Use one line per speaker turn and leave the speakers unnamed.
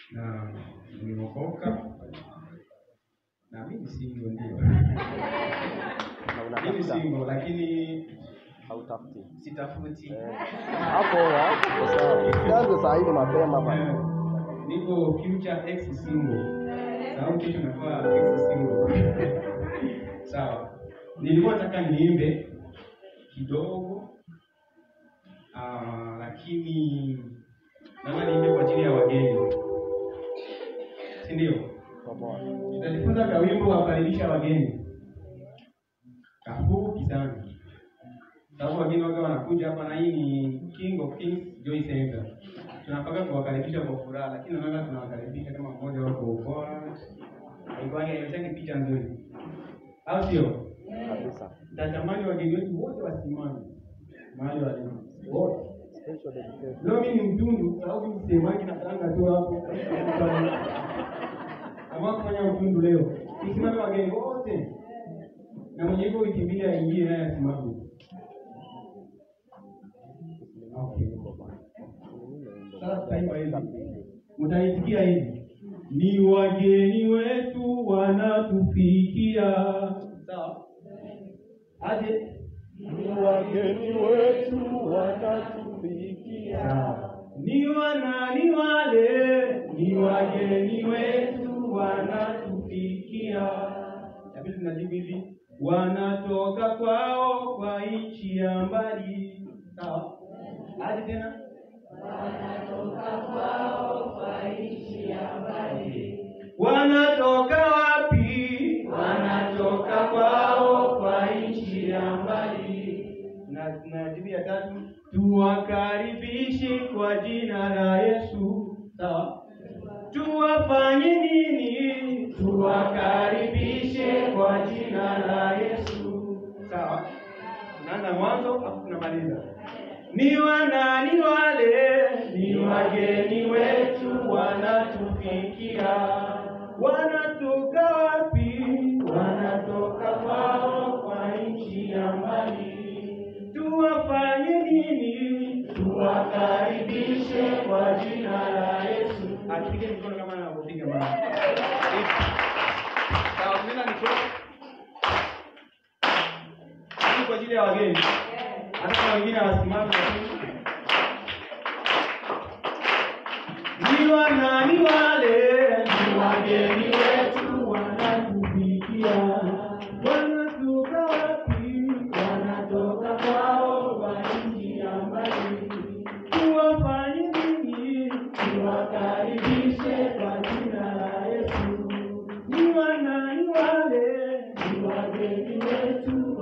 na nimeokoka na mimi single ndio.
na
Mimi
unatafuta
single lakini
hautafuti
sitafuti.
hapo hapo sawa. Usianze saa hii mapema
Eh,
bana.
Niko future ex single. Sababu kesho nakuwa ex single. Sawa. Nilikuwa nataka niimbe kidogo ah, lakini naona niimbe kwa ajili ya wageni, si ndio?
Toboa.
Tutajifunza kwa wimbo wa kukaribisha wageni kafupi sana, sababu wageni waga wanakuja hapa, na hii ni King of Kings Joy Center. Tunapaka kuwakaribisha kwa furaha, lakini naona tunawakaribisha kama mmoja wako bora, aikwani haiwezekani picha nzuri, au sio?
Kabisa.
Natamani wageni wetu wote wasimame mahali walipo wote.
Special dedication.
Leo mimi ni mtundu, sababu msemaji na tanga tu hapo. Kama kufanya utundu leo. Nisimame wageni wote. Na mwenye hivyo wiki mbili aingie naye asimame. Okay. Sasa tutaimba hivi. Mtaisikia hivi. Ni wageni wetu wanatufikia. Sawa? Aje?
Ni wageni wetu wanatufikia.
Sawa. Ni wanani wale, ni wageni wetu wanatufikia. Inabidi tunajibu hivi, wanatoka kwao kwa nchi ya mbali. Sawa? Aje tena? Wanatoka wapi? Wanatoka kwao kwa nchi ya mbali. Na na jibu ya tatu, tuwakaribishe kwa jina la Yesu. Sawa? Tuwafanye nini? Tuwakaribishe kwa jina la Yesu. Sawa? Tunaanza mwanzo afu tunamaliza. Ni wanani wale? Ni wageni wetu wanatufikia. Wanatoka wapi? Wanatoka kwao kwa nchi ya mbali. Tuwafanye nini? Tuwakaribishe kwa jina la Yesu. Atupige mikono kama anavyopiga mama. Sawa, mimi niko Hii kwa ajili ya wageni. Hata kama wengine hawasimami lakini ni wanani wale? Ni wageni wetu wanatufikia. Wanatoka wapi? Wanatoka kwao kwa nchi ya mbali. Tuwafanye nini? Tuwakaribishe kwa jina la Yesu. Ni wanani wale? Ni wageni wetu